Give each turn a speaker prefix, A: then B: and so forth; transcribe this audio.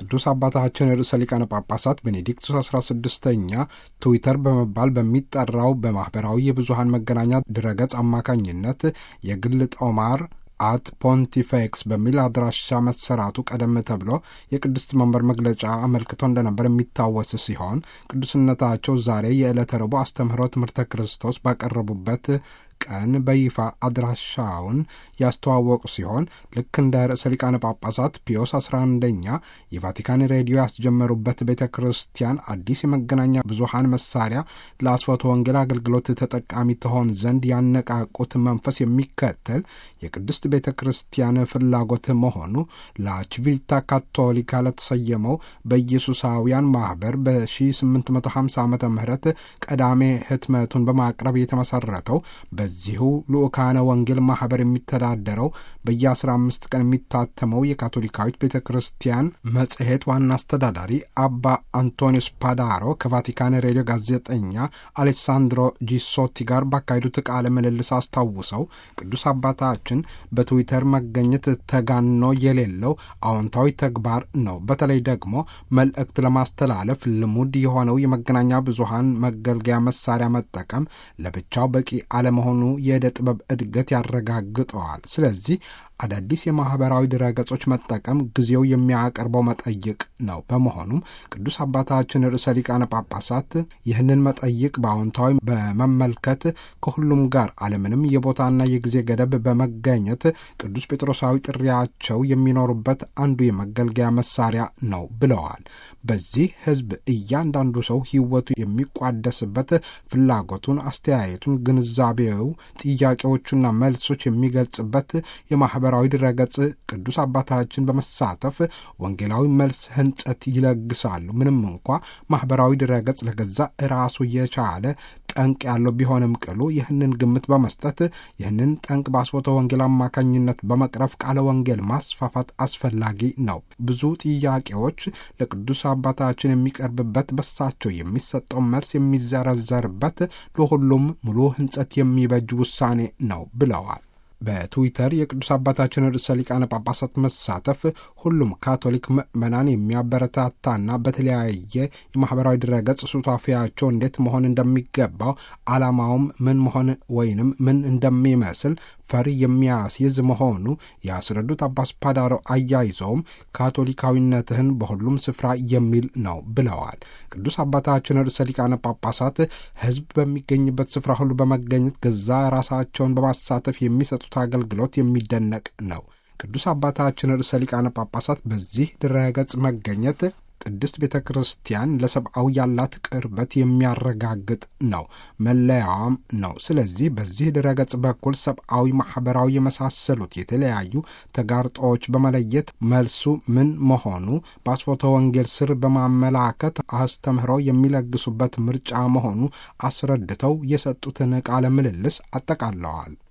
A: ቅዱስ አባታችን ርዕሰ ሊቃነ ጳጳሳት ቤኔዲክቱስ 16ኛ ትዊተር በመባል በሚጠራው በማኅበራዊ የብዙሃን መገናኛ ድረገጽ አማካኝነት የግል ጦማር አት ፖንቲፌክስ በሚል አድራሻ መሰራቱ ቀደም ተብሎ የቅድስት መንበር መግለጫ አመልክቶ እንደነበር የሚታወስ ሲሆን ቅዱስነታቸው ዛሬ የዕለተ ረቡዕ አስተምህሮ ትምህርተ ክርስቶስ ባቀረቡበት ቀን በይፋ አድራሻውን ያስተዋወቁ ሲሆን ልክ እንደ ርዕሰ ሊቃነ ጳጳሳት ፒዮስ 11ኛ የቫቲካን ሬዲዮ ያስጀመሩበት ቤተ ክርስቲያን አዲስ የመገናኛ ብዙሃን መሳሪያ ለአስፎተ ወንጌል አገልግሎት ተጠቃሚ ትሆን ዘንድ ያነቃቁት መንፈስ የሚከተል የቅድስት ቤተ ክርስቲያን ፍላጎት መሆኑ ላችቪልታ ካቶሊካ ለተሰየመው በኢየሱሳውያን ማኅበር በ1850 ዓ ም ቀዳሜ ህትመቱን በማቅረብ የተመሠረተው በዚሁ ልኡካነ ወንጌል ማኅበር የሚተዳደረው በየ15 ቀን የሚታተመው የካቶሊካዊት ቤተ ክርስቲያን መጽሔት ዋና አስተዳዳሪ አባ አንቶኒዮስ ፓዳሮ ከቫቲካን ሬዲዮ ጋዜጠኛ አሌሳንድሮ ጂሶቲ ጋር ባካሄዱት ቃለ ምልልስ አስታውሰው ቅዱስ አባታችን በትዊተር መገኘት ተጋኖ የሌለው አዎንታዊ ተግባር ነው። በተለይ ደግሞ መልእክት ለማስተላለፍ ልሙድ የሆነው የመገናኛ ብዙሃን መገልገያ መሳሪያ መጠቀም ለብቻው በቂ አለመሆኑ የዕደ ጥበብ እድገት ያረጋግጠዋል። ስለዚህ አዳዲስ የማኅበራዊ ድረገጾች መጠቀም ጊዜው የሚያቀርበው መጠይቅ ነው። በመሆኑም ቅዱስ አባታችን ርዕሰ ሊቃነ ጳጳሳት ይህንን መጠይቅ በአዎንታዊ በመመልከት ከሁሉም ጋር አለምንም የቦታና የጊዜ ገደብ በመገኘት ቅዱስ ጴጥሮሳዊ ጥሪያቸው የሚኖሩበት አንዱ የመገልገያ መሳሪያ ነው ብለዋል። በዚህ ሕዝብ እያንዳንዱ ሰው ሕይወቱ የሚቋደስበት ፍላጎቱን፣ አስተያየቱን፣ ግንዛቤው፣ ጥያቄዎቹና መልሶች የሚገልጽበት የማኅበራዊ ድረገጽ ቅዱስ አባታችን በመሳተፍ ወንጌላዊ መልስ ህንጸት ይለግሳሉ። ምንም እንኳ ማኅበራዊ ድረገጽ ለገዛ ራሱ የቻለ ጠንቅ ያለው ቢሆንም ቅሉ ይህንን ግምት በመስጠት ይህንን ጠንቅ በአስፎተ ወንጌል አማካኝነት በመቅረፍ ቃለ ወንጌል ማስፋፋት አስፈላጊ ነው። ብዙ ጥያቄዎች ለቅዱስ አባታችን የሚቀርብበት በሳቸው የሚሰጠው መልስ የሚዘረዘርበት ለሁሉም ሙሉ ህንጸት የሚበጅ ውሳኔ ነው ብለዋል። በትዊተር የቅዱስ አባታችን ርዕሰ ሊቃነ ጳጳሳት መሳተፍ ሁሉም ካቶሊክ ምዕመናን የሚያበረታታና በተለያየ የማኅበራዊ ድረገጽ ሱታፊያቸው እንዴት መሆን እንደሚገባው ዓላማውም ምን መሆን ወይንም ምን እንደሚመስል ፈር የሚያስይዝ መሆኑ ያስረዱት አባስ ፓዳሮ አያይዘውም ካቶሊካዊነትህን በሁሉም ስፍራ የሚል ነው ብለዋል። ቅዱስ አባታችን ርዕሰ ሊቃነ ጳጳሳት ሕዝብ በሚገኝበት ስፍራ ሁሉ በመገኘት ገዛ ራሳቸውን በማሳተፍ የሚሰጡት አገልግሎት የሚደነቅ ነው። ቅዱስ አባታችን ርዕሰ ሊቃነ ጳጳሳት በዚህ ድረገጽ መገኘት ቅድስት ቤተ ክርስቲያን ለሰብአዊ ያላት ቅርበት የሚያረጋግጥ ነው፣ መለያዋም ነው። ስለዚህ በዚህ ድረገጽ በኩል ሰብአዊ፣ ማኅበራዊ የመሳሰሉት የተለያዩ ተጋርጦዎች በመለየት መልሱ ምን መሆኑ በአስፎተ ወንጌል ስር በማመላከት አስተምህሮ የሚለግሱበት ምርጫ መሆኑ አስረድተው የሰጡትን ቃለ ምልልስ አጠቃለዋል።